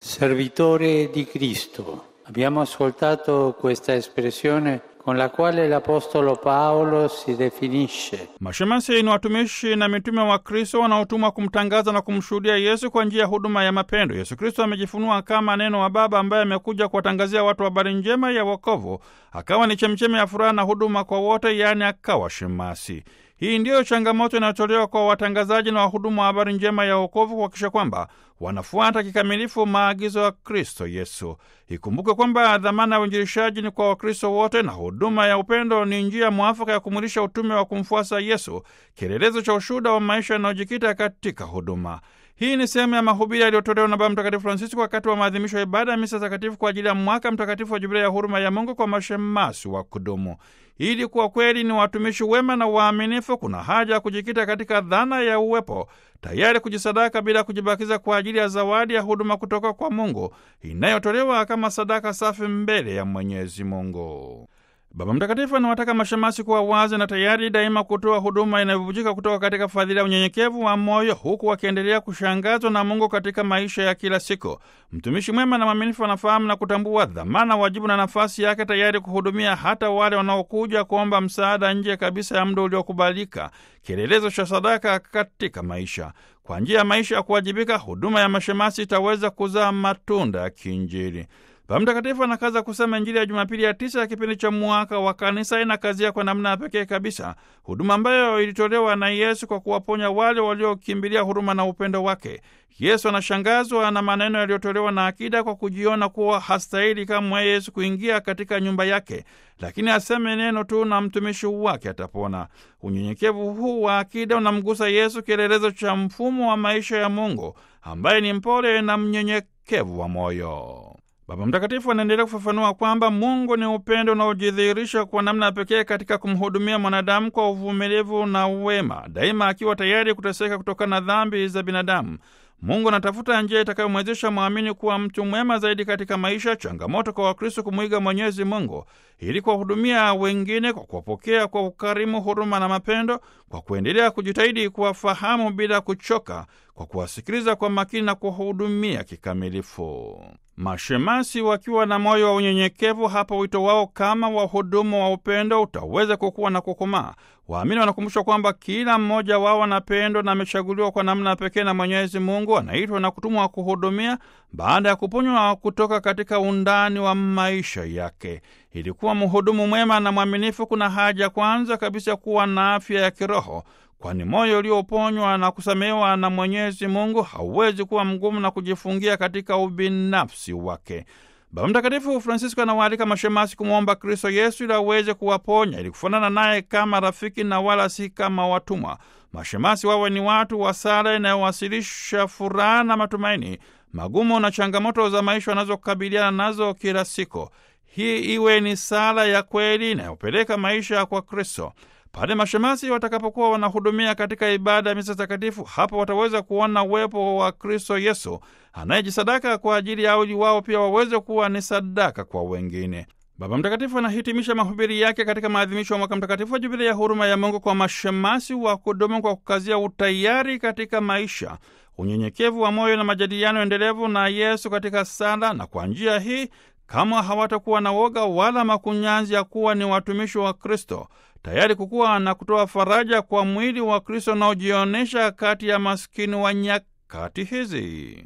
servitore di Cristo. Abbiamo ascoltato questa espressione con la quale l'Apostolo Paolo si definisce. Mashemasi ni watumishi na mitume wa Kristo wanaotumwa kumtangaza na kumshuhudia Yesu kwa njia ya huduma ya mapendo. Yesu Kristo amejifunua kama neno wa Baba ambaye amekuja kuwatangazia watu habari njema ya wokovu, akawa ni chemchemi ya furaha na huduma kwa wote, yaani akawa shemasi. Hii ndiyo changamoto inayotolewa kwa watangazaji na wahudumu wa habari njema ya wokovu kuhakikisha kwamba wanafuata kikamilifu maagizo ya Kristo Yesu. Ikumbuke kwamba dhamana ya uinjilishaji ni kwa Wakristo wote na huduma ya upendo ni njia mwafaka ya kumwilisha utume wa kumfuasa Yesu, kielelezo cha ushuhuda wa maisha yanayojikita katika huduma. Hii ni sehemu ya mahubiri yaliyotolewa na Baba Mtakatifu Francisco wakati wa maadhimisho ya ibada ya misa takatifu kwa ajili ya mwaka mtakatifu wa Jubilia ya huruma ya Mungu kwa mashemasi wa kudumu. Ili kuwa kweli ni watumishi wema na waaminifu, kuna haja ya kujikita katika dhana ya uwepo, tayari kujisadaka bila kujibakiza kwa ajili ya zawadi ya huduma kutoka kwa Mungu inayotolewa kama sadaka safi mbele ya Mwenyezi Mungu. Baba Mtakatifu anawataka mashemasi kuwa wazi na tayari daima kutoa huduma inayobubujika kutoka katika fadhila ya unyenyekevu wa moyo, huku wakiendelea kushangazwa na Mungu katika maisha ya kila siku. Mtumishi mwema na mwaminifu anafahamu na kutambua dhamana, wajibu na nafasi yake, tayari kuhudumia hata wale wanaokuja kuomba msaada nje kabisa ya muda uliokubalika, kielelezo cha sadaka katika maisha. Kwa njia ya maisha ya kuwajibika, huduma ya mashemasi itaweza kuzaa matunda ya kiinjili. Baba Mtakatifu anakaza kusema Injili ya Jumapili ya tisa ya kipindi cha mwaka wa Kanisa inakazia kwa namna ya pekee kabisa huduma ambayo ilitolewa na Yesu kwa kuwaponya wale waliokimbilia huruma na upendo wake. Yesu anashangazwa na maneno yaliyotolewa na akida kwa kujiona kuwa hastahili kamwe Yesu kuingia katika nyumba yake, lakini aseme neno tu na mtumishi wake atapona. Unyenyekevu huu wa akida unamgusa Yesu, kielelezo cha mfumo wa maisha ya Mungu ambaye ni mpole na mnyenyekevu wa moyo. Baba Mtakatifu anaendelea kufafanua kwamba Mungu ni upendo unaojidhihirisha kwa namna ya pekee katika kumhudumia mwanadamu kwa uvumilivu na wema, daima akiwa tayari kuteseka kutokana na dhambi za binadamu. Mungu anatafuta njia itakayomwezesha mwamini kuwa mtu mwema zaidi katika maisha. Changamoto kwa Wakristo kumwiga Mwenyezi Mungu ili kuwahudumia wengine kwa kuwapokea kwa ukarimu, huruma na mapendo, kwa kuendelea kujitahidi kuwafahamu bila kuchoka, kwa kuwasikiliza kwa makini na kuwahudumia kikamilifu. Mashemasi wakiwa na moyo wa unyenyekevu, hapa wito wao kama wahudumu wa upendo utaweza kukua na kukomaa. Waamini wanakumbushwa kwamba kila mmoja wao anapendwa na amechaguliwa kwa namna pekee na Mwenyezi Mungu, anaitwa na kutumwa kuhudumia baada ya kuponywa kutoka katika undani wa maisha yake. Ili kuwa mhudumu mwema na mwaminifu, kuna haja kwanza kabisa kuwa na afya ya kiroho kwani moyo ulioponywa na kusamehewa na Mwenyezi Mungu hauwezi kuwa mgumu na kujifungia katika ubinafsi wake. Baba Mtakatifu Francisco anawaalika mashemasi kumwomba Kristo Yesu ili aweze kuwaponya ili kufanana naye kama rafiki na wala si kama watumwa. Mashemasi wawe ni watu wa sala inayowasilisha furaha na matumaini magumu na changamoto za maisha wanazokabiliana nazo kila siku. Hii iwe ni sala ya kweli inayopeleka maisha kwa Kristo. Pale mashemasi watakapokuwa wanahudumia katika ibada ya misa takatifu, hapo wataweza kuona uwepo wa Kristo Yesu anayejisadaka kwa ajili yao, ili wao pia waweze kuwa ni sadaka kwa wengine. Baba Mtakatifu anahitimisha mahubiri yake katika maadhimisho ya mwaka mtakatifu wa Jubilia ya huruma ya Mungu kwa mashemasi wa kudumu, kwa kukazia utayari katika maisha, unyenyekevu wa moyo na majadiliano endelevu na Yesu katika sala, na kwa njia hii kama hawatakuwa na woga wala makunyanzi ya kuwa ni watumishi wa Kristo, tayari kukuwa na kutoa faraja kwa mwili wa Kristo unaojionyesha kati ya maskini wa nyakati hizi.